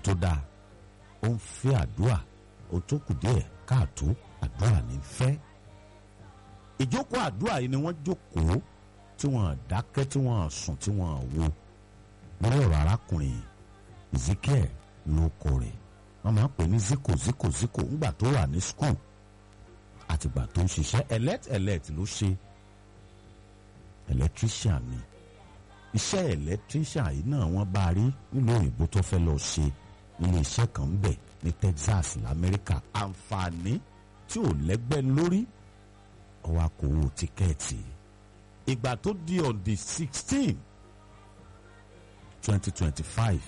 tó dáa ó ń fẹ́ àdúrà ó tó kù díẹ̀ káàtó àdúrà ní fẹ́ ìjókòó àdúrà yìí ni wọ́n jókòó tí wọ́n dákẹ́ tí wọ́n sùn tí wọ́n wo lórí ọ̀rọ̀ arákùnrin Ezekiel ló kọ rẹ̀ wọ́n máa ń pè ní ziko ziko ziko ńgbà tó wà ní school àtìgbà tó ń ṣiṣẹ́ elect elect ló ṣe electrician ni iṣẹ́ electrician yìí náà wọ́n bá rí nílùú òyìnbó tó fẹ́ lọ ṣe ilé iṣẹ́ kan ń bẹ̀ ní Texas lamẹ́ríkà àǹfààní tí ò lẹ́gbẹ́ lórí ọwọ́ akòwò tíkẹ́ẹ̀tì ìgbà tó di on the sixteen twenty twenty five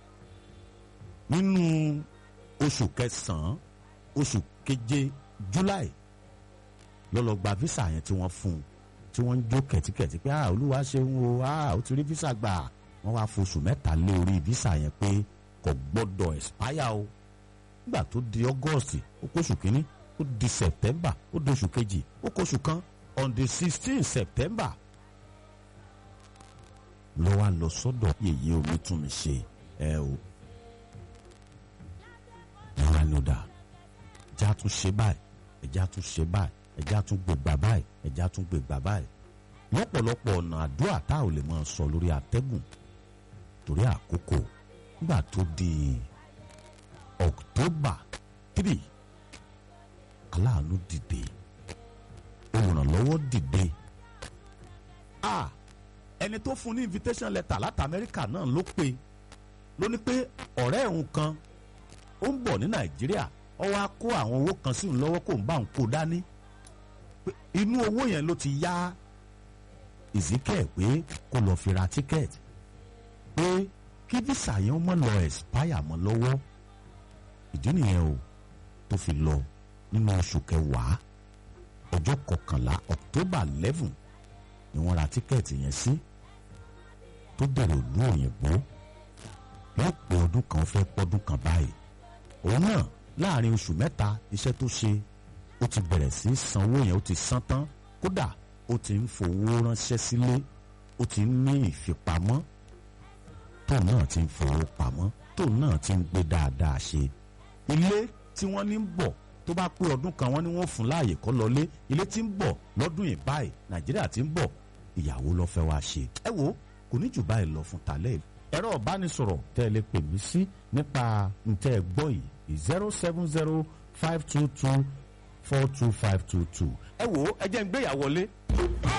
nínú oṣù kẹsàn-án oṣù keje July ló lọ gba visa yẹn tí wọ́n fún un tí wọ́n ń jó kẹ̀tíkẹ̀tí pé ah olúwa ṣeun o ah ó ti rí visa gbà wọ́n wá foṣù mẹ́ta lé orí visa yẹn pé kò gbọ́dọ̀ expire o nígbà tó di August ó kóṣù kínní ó di September ó di oṣù kejì ó kóṣù kan on the sixteen September ló wá lọ sọ́dọ̀ yèyé omi tún mi ṣe ẹ o ìyá ni ó dà ẹjá tún ṣe báyìí ẹjá tún ṣe báyìí ẹjá tún gbègbà báyìí ẹjá tún gbègbà báyìí lọ́pọ̀lọpọ̀ ọ̀nà àdúrà tá ò lè máa sọ lórí atẹ́gùn torí àkókò nígbà tó di October three aláàánú dìde olùrànlọ́wọ́ dìde ah ẹni tó fún ní invitation letter láti Amẹ́ríkà náà ló pe ló ní pé ọ̀rẹ́ òun kan ó ń bọ̀ ní Nàìjíríà ó wá kó àwọn owó kan sí òun lọ́wọ́ kó ń bá òun kó dání inú owó yẹn ló ti yá Ezekiel pé kó lọ fi ra tíkẹ́ẹ̀tì pé kí visa yẹn mọ̀ lọ expire mọ́ lọ́wọ́ ìdí nìyẹn o tó fi lọ nínú oṣù kẹwàá ọjọ́ kọkànlá October eleven ni wọ́n ra tíkẹ́ẹ̀tì yẹn sí tó bẹ̀rẹ̀ òlú òyìnbó wọ́n pé ọdún kan fẹ́ pọ́dún kan báyìí òun náà láàrin oṣù mẹ́ta iṣẹ́ tó ṣe ó ti bẹ̀rẹ̀ sí sanwó yẹn ó ti san tán kódà ó ti ń fowó ránṣẹ́ sílé ó ti ń ní ìfipamọ́ tóun náà ti ń fowó pamọ́ tóun náà ti ń gbé dáadáa ṣe ilé tí wọ́n ní ń bọ̀ tó bá pé ọdún kan wọ́n ní wọ́n fún láàyè kọ́ lọlé ilé tí ń bọ̀ lọ́dún yìí báyìí nàìjíríà tí ń bọ̀ ìyàwó ló fẹ́ wá ṣe. ẹ wo kò ní jù báyìí lọ fún tàlẹ́ ẹ̀rọ ìbánisọ̀rọ̀ tẹ́ ẹ lè pè mí sí nípa ntẹ́ ẹ gbọ́ yìí zero seven zero five two two four two five two two. ẹ wo ẹ jẹ́ ń gbéyàwó lé.